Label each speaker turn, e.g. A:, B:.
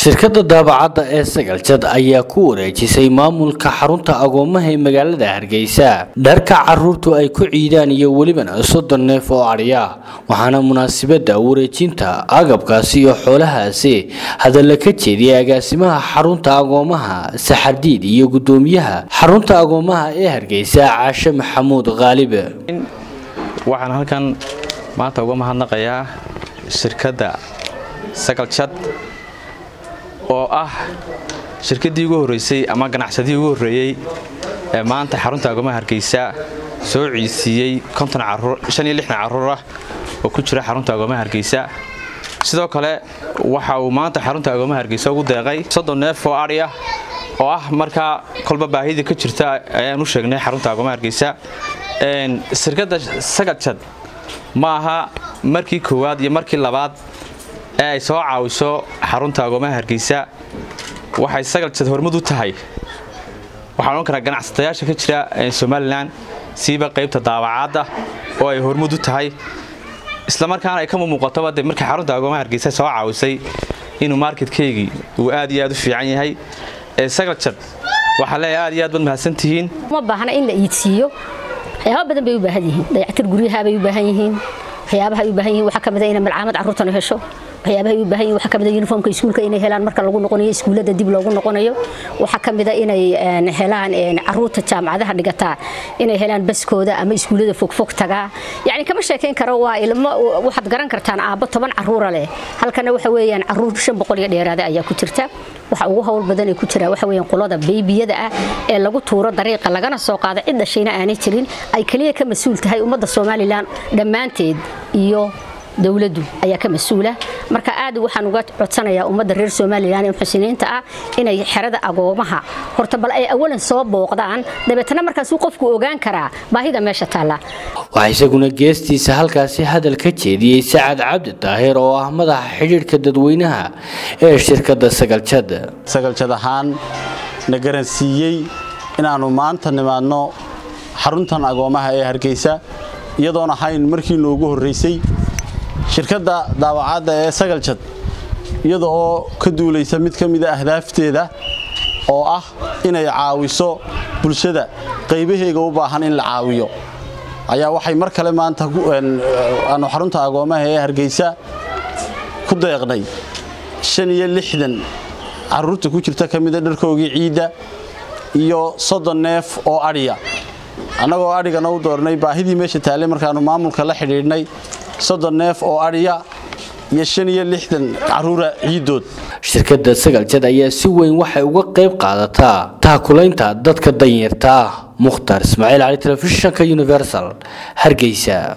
A: shirkadda daabacadda ee sagaljad ayaa ku wareejisay maamulka xarunta agoomaha ee magaalada hargeysa dharka caruurtu ay ku ciidaan iyo welibana soddon neef oo adhiya waxaana munaasabadda wareejinta agabkaasi iyo xoolahaasi hadalla ka jeediyay agaasimaha xarunta agoomaha saxardiid iyo guddoomiyaha xarunta agoomaha ee hargeysa caashe maxamuud khaalibe
B: waxaan halkan maanta uga mahadnaqayaa shirkadda sagaljad oo ah shirkaddii ugu horreysay ama ganacsadii ugu horreeyey ee maanta xarunta agoomaha hargeysa soo ciisiiyey carruur ah oo ku jira xarunta agoomaha hargeysa sidoo kale waxa uu maanta xarunta agoomaha hargeysa ugu deeqay soddon neef oo adhi ah oo ah markaa kolba baahida ka jirta ayaan u sheegnay xarunta agoomaha hargeysa shirkadda sagaljad ma aha markii koowaad iyo markii labaad ee ay soo caawiso xarunta agoomaha hargeysa waxay sagaljad hormud u tahay waxaan odhan karaa ganacsatayaasha ka jira somalilan siiba qaybta daabacaadda oo ay hormud u tahay islamarkaana ay ka muuqatoba de markii xarunta agoomaha hargeysa soo caawisay inuu marketkeygii uu aad iyo aad u fiican yahay sagaljad waxaa leeyahay aad iyo aad baad mahadsantihiin
C: uma baahna in la iidsiiyo waxyaaba badan bay u baahan yihiin dayactir guryaha bay u baahan yihiin waxyaabaha ay u baahan yihiin waxaa ka mid ah inay malcaamad carruurtana hesho waxyaabaha ay u baahan yihiin waxaa ka mid ah uniformka iskuulka inay helaan marka lagu noqonayo iskuullada dib loogu noqonayo waxaa ka mid ah inay helaan carruurta jaamacadaha dhigataa inay helaan baskooda ama iskuullada fogfog tagaa yacni kama sheekayn karo waa ilmo waxaad garan kartaan aabbo toban carruura leh halkana waxa weeyaan carruur shan boqol iyo dheeraada ayaa ku jirta waxa ugu howl badan ee ku jira waxa weeyaan qolada beybiyada ah ee lagu tuuro dariiqa lagana soo qaado cid dhashayna aanay jirin ay kaliya ka mas-uul tahay ummadda somalilan dhammaanteed iyo dowladdu ayaa ka mas-uula marka aad waxaan uga codsanayaa ummadda reer somalilan ee muxsiniinta ah inay xerada agoomaha horta bal ay awalan soo booqdaan dabeetana markaasuu qofku ogaan karaa baahida meesha taalla
A: waxaa isaguna geestiisa halkaasi hadal ka jeediyey sacad cabdi daahir oo ah madaxa xidhiidhka dadweynaha ee shirkadda sagaljad
D: sagaljad ahaan na garansiiyey inaannu maanta nimaadno xaruntan agoomaha ee hargeysa iyadoon ahayn markii noogu horraysay shirkadda daawacadda ee sagaljad iyada oo ka duulaysa mid ka mida ahdaafteeda oo ah inay caawiso bulshada qaybaheega u baahan in la caawiyo ayaa waxay mar kale maanta aanu xarunta agoomaha ee hargeysa ku deeqnay shan iyo lixdan carruurta ku jirta ka mida dharkoogii ciidda iyo soddon neef oo adhiya annagoo adhigana u doornay baahidii meesha taallay markaannu maamulka la xidhiidhnay soddon neef oo adhiya iyo shan iyo lixdan carruura ciiddood
A: shirkadda sagaljad ayaa si weyn waxay uga qayb qaadataa taakulaynta dadka danyarta ah mukhtar ismaaciil cali telefishinka universal hargeysa